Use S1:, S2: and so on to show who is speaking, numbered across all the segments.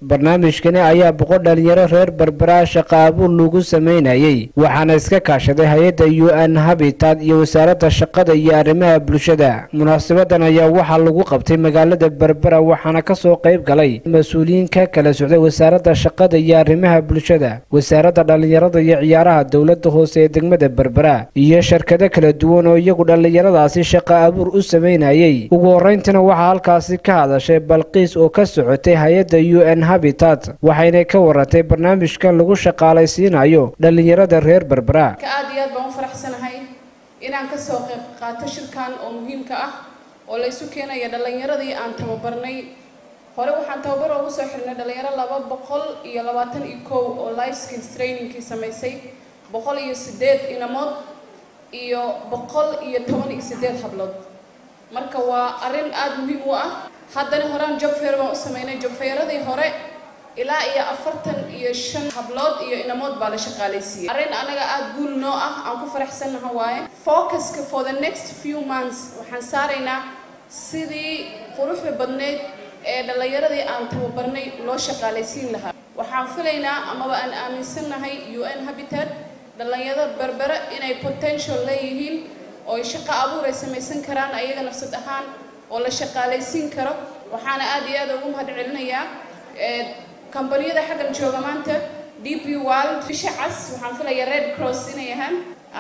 S1: barnaamijkani ayaa boqol dhalinyaro reer berbera shaqa abuur lagu sameynayay waxaana iska kaashaday hay-adda u n habitat iyo wasaaradda shaqada iyo arrimaha bulshada munaasabadan ayaa waxaa lagu qabtay magaalada berbera waxaana kasoo qayb galay mas-uuliyiin ka kala socday wasaaradda shaqada iyo arrimaha bulshada wasaaradda dhallinyarada iyo ciyaaraha dowladda hoose ee degmada berbera iyo shirkado kala duwan oo iyagu dhallinyaradaasi shaqa abuur u sameynayay ugu horreyntiina waxaa halkaasi ka hadashay balqiis oo ka socotay hay-adda u n habitat waxayna ka warantay barnaamijkan lagu shaqaalaysiinayo dhallinyarada reer berbera
S2: aad iyo aad baan u faraxsanahay inaan kasoo qayb qaato shirkan oo muhiimka ah oo la isu keenaya dhallinyaradii aan tababarnay hore waxaan tababar ugu soo xirnay dhalinyaro laba boqol iyo labaatan iyo kow oo life skills trainingkii samaysay boqol iyo sideed inamood iyo boqol iyo toban iyo sideed hablood marka waa arrin aada muhiim u ah haddana horaan job fair baan u sameynay job fairadii hore ilaa iyo afartan iyo shan hablood iyo inamood baa la shaqaalaysiiyey arrin anaga aada guul noo ah aan ku faraxsannaha waaye focuska for the next few months waxaan saaraynaa sidii quruxda badneyd ee dhallinyaradii aan tababarnay loo shaqaalaysiin lahaa waxaan filaynaa amaba aan aaminsannahay u n habitat dhallinyarada berbera inay potential leeyihiin oo ay shaqo abuur ay samaysan karaan ayaga nafsad ahaan oo la shaqaalaysiin karo waxaana aada iyo aada ugu mahad celinayaa kambaniyada xaggan jooga maanta d p world bisha cas waxaan filayaa red cross inay ahaan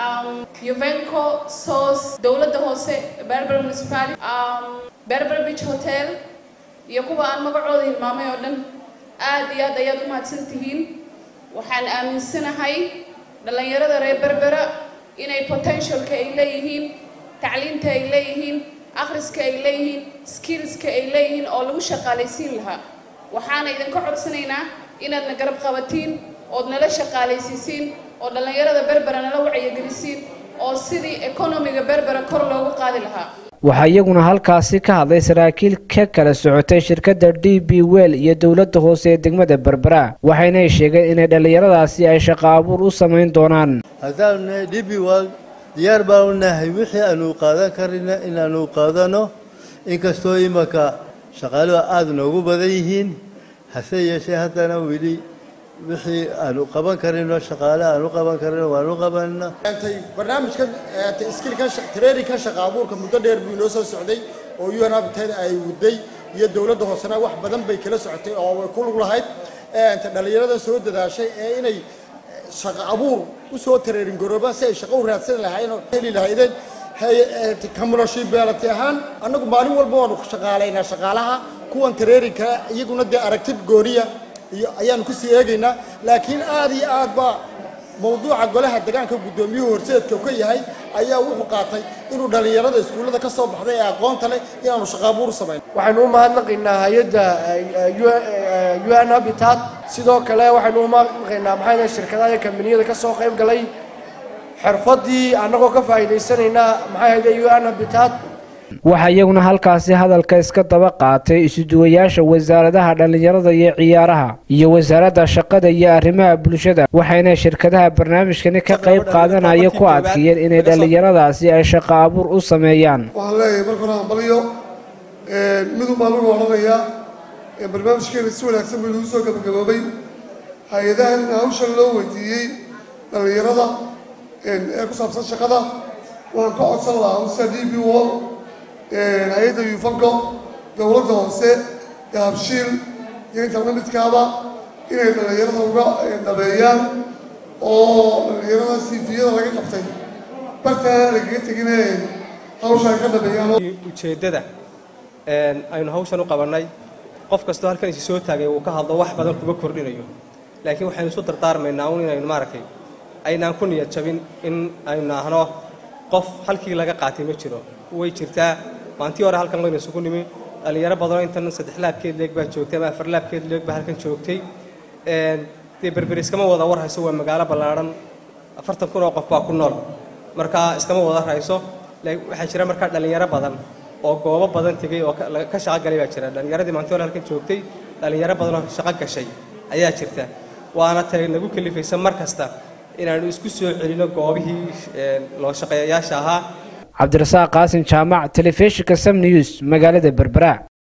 S2: uvenco sos dowladda hoose berber municipality berber beach hotel iyo kuwa aan magacooda hilmaamay oo dhan aada iyo aad ayaad u mahadsan tihiin waxaan aaminsanahay dhallinyarada reer berbera inay potentialka ay leeyihiin tacliinta ay leeyihiin akhriska ay leeyihiin skillska ay leeyihiin oo lagu shaqaalaysiin lahaa waxaana idinka codsanaynaa inaadna garab qabatiin ood nala shaqaalaysiisiin oo dhallinyarada berbera nala wacyigelisiin oo sidii economiga berbera kor loogu qaadi lahaa
S1: waxaa iyaguna halkaasi ka hadlay saraakiil ka kala socotay shirkadda d b well iyo dowladda hoose ee degmada berbera waxaynay sheegeen inay dhallinyaradaasi ay shaqo abuur u samayn doonaan
S3: haddaanu nahay d b well diyaar baanu nahay wixii aanu qaadan karina inaanu qaadano inkastoo imanka shaqaaluhu aada noogu badan yihiin hase yeeshee haddana weli wixii aanu qaban karino shaqaale aanu qaban karino waanu qabanna
S4: barnaamijkan skilkan traininkan shaqa abuurka muddo dheer buu inoo soo socday oo u n habitat ay waday iyo dowladda hoosena wax badan bay kala socotay oo way ku lug lahayd dhallinyarada soo dadaashay ee inay shaqa abuur usoo training garoobaan si ay shaqo u raadsan lahaayeen oo heli lahaydeen communaship beelati ahaan annagu maalin walba waanu shaqaalaynaa shaqaalaha kuwan traininka iyaguna dee aragtid gooniya iyo ayaanu kusii eegaynaa laakiin aada iyo aad baa mawduuca golaha degaanka guddoomiyuhu horseedka ka yahay ayaa wuxuu qaatay inuu dhallinyarada iskuullada ka soo baxday ee aqoonta leh inaanu shaqaabuur samayn
S5: waxaynu u mahadnaqaynaa hay-adda u n habitat sidoo kale waxaynu u mahadnaqaynaa maxaa shirkadaha iyo kambaniyada ka soo qayb galay xirfadii annagoo ka faa'iidaysanaynaa maxay hayde u n habitat
S1: waxaa iyaguna halkaasi hadalka iska daba qaatay isuduwayaasha wasaaradaha dhallinyarada iyo ciyaaraha iyo wasaaradda shaqada iyo arrimaha bulshada waxayna shirkadaha barnaamijkani ka qayb qaadanaya ku adkeeyeen inay dhallinyaradaasi ay shaqo abuur u sameeyaan
S6: waxaan leeyahay marka hore hambalyo midun baa lagu odhanayaa barnaamijkeena si wanaagsan bay lagu soo gabagaboobay hay-adahan hawshan loo weydiiyey dhallinyarada ee ku saabsan shaqada waxaan ka codsan lahaa usa d b wall hay-adda yufanko dowladda hoose dahabshiil iyo inta la midkaaba inay dhallinyarada uga dhabeeyaan oo dhallinyarada siifiyada laga qabtay bartaana lagaga tegine hawshaan ka dhabeeyaan
S7: ujeeddada aynu hawshan u qabannay qof kastoo halkan isi soo taagay uu ka hadlo wax badan kuma kordhinayo laakiin waxaynu isu dardaarmaynaa un inaynu maaragtay aynaan ku niyad jabin in aynu naahno qof halkii laga qaatay ma jiro way jirtaa maantii hore halkan waynu isugu nimi dhallinyaro badanoo intan saddex laabkeed leeg baa joogtay ama afar laabkeed leeg baa halkan joogtay dee berber iskama wada war hayso waa magaalo ballaadhan afartan kun oo qof baa ku nool markaa iskama wada hayso waxaa jira markaa dhallinyaro badan oo goobo badan tegey oo ka shaqo galay baa jira dhallinyaradii maantii hore halkan joogtay dhallinyaro badan oo shaqo gashay ayaa jirta waana tay nagu kalifaysa mar kasta inaanu isku soo celino goobihii loo shaqeeyayaasha ahaa
S1: cabdirasaaq qaasin jaamac telefishinka sam news magaalada berbera